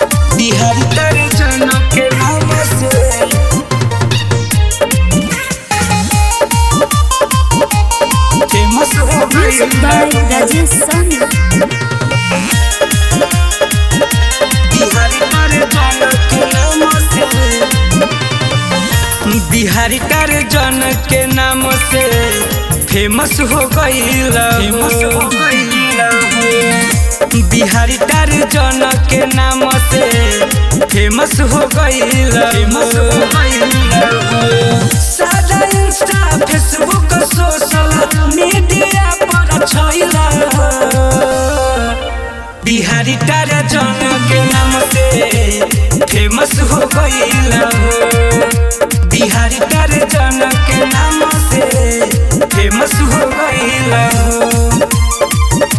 बिहारी तारे जनक के नाम से फेमस हो Music गई by Rajesh Soni. बिहारी तारे जनक के नाम से फेमस हो गई फेमस हो गई बिहारी तारे जनक के नाम से फेमस हो गई फेमस हो गई सादा इंस्टा फेसबुक सोशल मीडिया पर छइला बिहारी तारा जनक के नाम से फेमस हो गईल हो बिहारी तारा जनक के नाम से फेमस हो गईल हो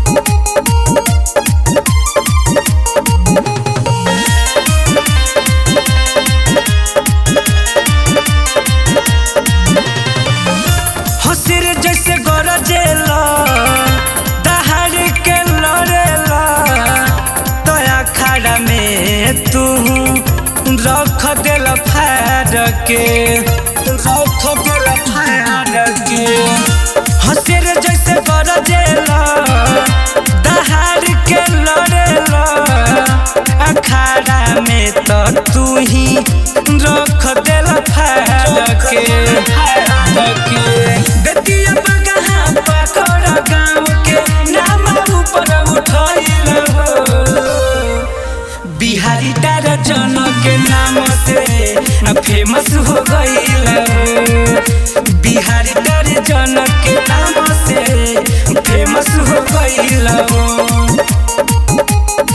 हसिर जैसे गरजेला दहाड़ के लड़ेला तोया खाड़ा में तू रख देल फाड़ के रख देल फाड़ के हसिर जैसे गरजेला दहाड़ के लड़ेला अखाड़ा में तो तू ही रख देल फाड़ के फाड़ के बेटिया बगहा पकड़ गाँव के नाम ऊपर उठैल हो बिहारी तारा जनक के नाम से फेमस हो गईल हो बिहारी तारा जनक के नाम से फेमस हो गईल हो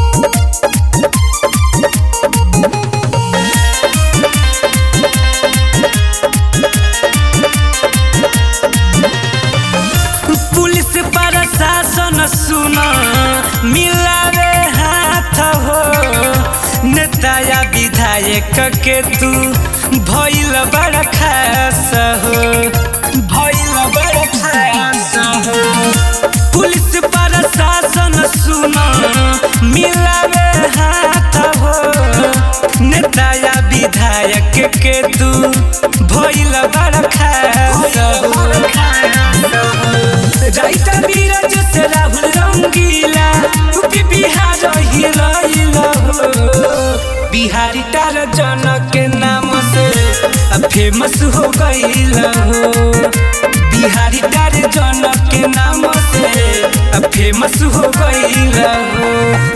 पुलिस प्रशासन सुन मिलावे हाथ हो नेता या विधायक के तू भइल बड़ खास हो भइल बड़ खास हो पुलिस प्रशासन सुन मिलावे हाथ हो नेता या विधायक के तू भइल बड़ खास हो राइता बीरज से राहुल रंगीला यूपी बिहार हिला हिला हो बिहारी तार जनक के नाम से फेमस हो गईल हो बिहारी तार जनक के नाम से फेमस हो गईल हो